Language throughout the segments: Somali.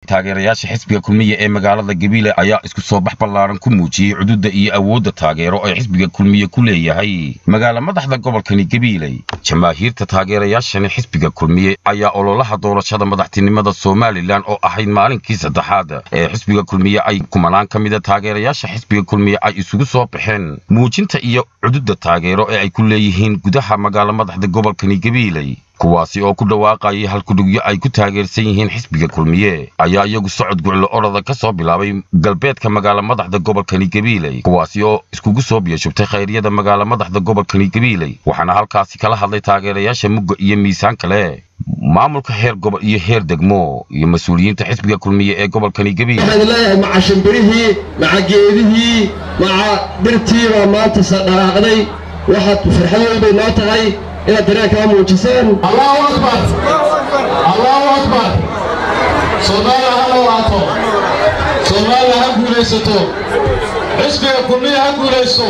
taageerayaasha xisbiga kulmiye ee magaalada gabiile ayaa isku soo bax ballaaran ku muujiyey cududa iyo awoodda taageero ee xisbiga kulmiye ku leeyahay magaala madaxda gobolkani gabiiley jamaahiirta taageerayaashani xisbiga kulmiye ayaa ololaha doorashada madaxtinimada somalilan oo ahayd maalinkii saddexaad ee xisbiga kulmiye ay kumanaan ka mida taageerayaasha xisbiga kulmiye ay isugu soo baxeen muujinta iyo cududa taageero ee ay ku leeyihiin gudaha magaala madaxda gobolkani gabiiley kuwaasi oo ku dhawaaqayay halkudhugyo ay ku taageersan yihiin xisbiga kulmiye ayaa iyagu socod guclo orada ka soo bilaabay galbeedka magaala madaxda gobolkani gabiiley kuwaasi oo iskugu soo biyashubtay khayryada magaala madaxda gobolkani gabiiley waxaana halkaasi kala hadlay taageerayaasha mugga iyo miisaan kale maamulka heer gobol iyo heer degmo iyo mas-uuliyiinta xisbiga kulmiye ee gobolkani gabiile waxaan leeyahay maca shimbirihii maca geedihii maca birtiibaa maanta sadhaqaaqday waxaad farxad weyn bay noo tahay inaad dareenkaa muujisaan allahu akbar allahu akbar soomaaliya ha dhawaato soomaaliya ha guulaysato xisbiga kulmiya ha guulaysto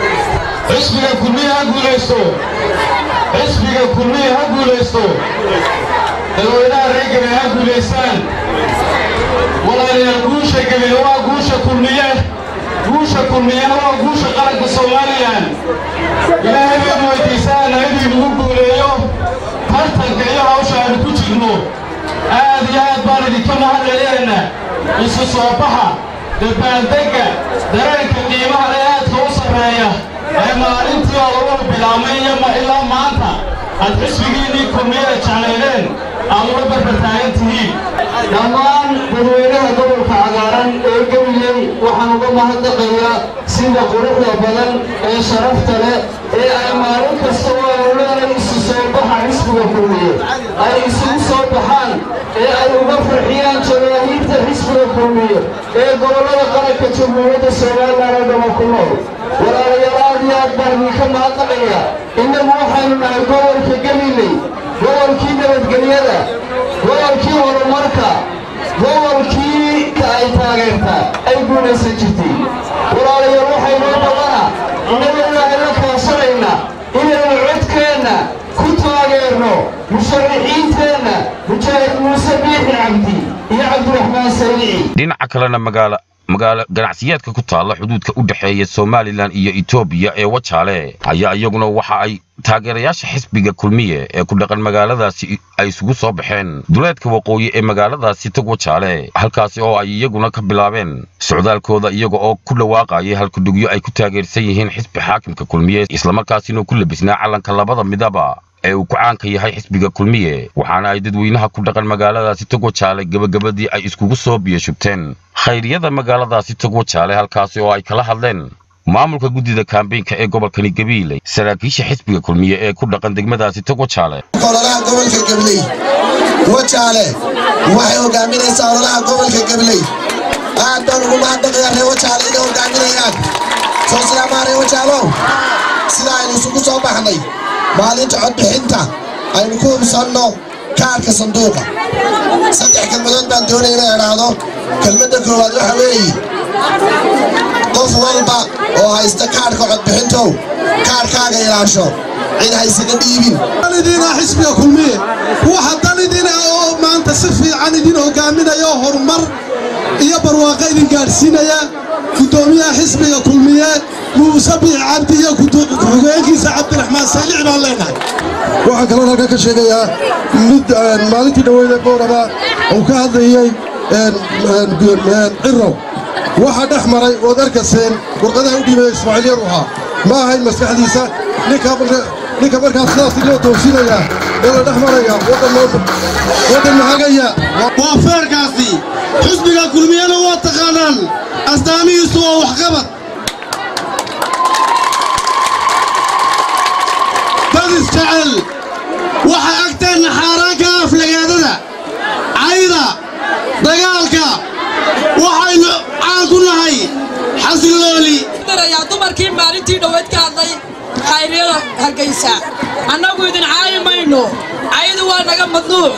xisbiga kulmiya ha guulaysto xisbiga kulmiya ha guulaysto dadweynaha reer gabe ha guulaystaan walaalayaal guusha gabe waa guusha kulmiye guusha kulmiyana waa guusha qaranka soomaaliyan ilaahay baad weydiisaana inuu inagu guuleeyo tartanka iyo hawsha aanu ku jirno aad iyo aad baan idinka mahadcelinaynaa isu soo baxa dabaaldegga dareenka qiimaha ee aadka u sarreeya ee maalintii oo lagu bilaabmay iyo ilaa maanta aad xisbigiinnii kulmiyada jeclaydeen aad uga barbartaagan tihiin dhammaan dadweynaha gobolka cagaaran ee gabiley waxaan uga mahadnaqayaa sida quruxda badan ee sharafta leh ee ay maalin kasta oo awladan isu soo baxa xisbiga kulmiye ay isugu soo baxaan ee ay uga farxiyaan jamaahiirta xisbiga kulmiye ee gobollada qaranka jamhuuriyadda somalilan oo dhama ku nool walaalayaal aad iyo aad baan idinka mahadnaqayaa innagu waxaynu nahay gobolka gabiley gobolkii nabadgelyada gobolkii horumarka gobolkii ka ay taageertaa ay guulaysan jirtay walaalayaal waxaynoo badana innagu ilaahay la kaasanaynaa inaynu codkeenna ku taageerno musharaxiinteenna mujaahid muuse biixi cabdi iyo cabdiraxmaan saliici dhinaca kalena magaala magaalo ganacsiyeedka ku taalla xuduudka u dhexeeya somalilan iyo etoobiya ee wajaale ayaa iyaguna waxa ay taageerayaasha xisbiga kulmiye ee ku dhaqan magaaladaasi ay isugu soo baxeen duleedka waqooyi ee magaaladaasi tog wajaale halkaasi oo ay iyaguna ka bilaabeen socdaalkooda iyaga oo ku dhawaaqayay halkudhugyo ay ku taageersan yihiin xisbi xaakimka kulmiye islamarkaasina ku labisnaa calanka labada midaba ee uu ku caanka yahay xisbiga kulmiye waxaana ay dadweynaha ku dhaqan magaaladaasi tog wajaale gebagabadii ay iskugu soo biyashubteen khayryada magaaladaasi tog wajaale halkaasi oo ay kala hadleen maamulka guddida kaambeynka ee gobolkani gabiile saraakiisha xisbiga kulmiye ee ku dhaqan degmadaasi tog wajaale ololaha gobolka gabley wajaale waxay hogaaminaysaa ololaha gobolka gabley aad baan ugu mahadnaqayaa reer wajaale inay hogaaminayaan soo silaamaa reer wajaalow sida aynu isugu soo baxnay maalinta codbixinta aynu ku hubsanno kaarka sanduuqa saddex kelmadood baan doonaya inay idhaahdo kelmadda koowaad waxa weeye qof walba oo haysta kaarhka codbixintow kaarhkaaga ilaasho cid haysaga dhiibin dalidina xisbiga kulmiye waxa dalidina oo maanta si fiican idin hogaaminaya oo horumar iyo barwaaqo idin gaadhsiinaya guddoomiyaha xisbiga kulmiye muuse biix cabdi iyo ku-xigeenkiisa cabdiraxmaan saylici baan leenahay waxaan kaloo halkan ka sheegayaa mid maalintii dhaweyda booraba uu ka hadlayey cirow waxa dhex maray ood arkayseen warqadaha u dhiibaya ismaaciil yar uhaa ma ahayn maskaxdiisa ninka markaas sidaasi loo toosinayaa ee la dhex maraya waddan mahagaya waa feerkaasi xisbiga kulmiyana waa taqaanaan asdaamihiisu waa waxqabad dad isjecel waxa agteenna xaaraanka aflagaadada cayda dagaalka waxaynu caan ku nahay xasilooli darayaa dumarkii maalintii dhoweed ka hadlay khayryada hargaysa annagu idin caayi mayno caydu waa naga madnuuc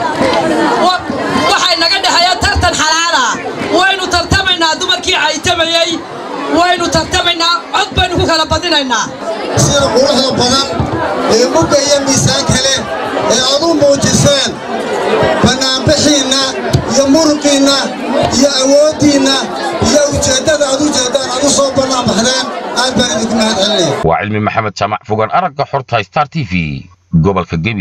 waxay naga dhexeeya tartan xalaala waynu tartamaynaa dumarkii caytamayey waynu tartamaynaa cod baynu ku kala badinaynaa sida quruxda badan ee mugga iyo miisaan kale ee aad u muujiseen bannaanbixiinna iyo muruqiinna iyo awooddiinna iyo ujeeddada aad ujeeddaan aad u soo bannaanbaxdeen aad baan idinku mahad celinaya waa cilmi maxamed jaamac fogaan aragga xorta star t v gobolka gebi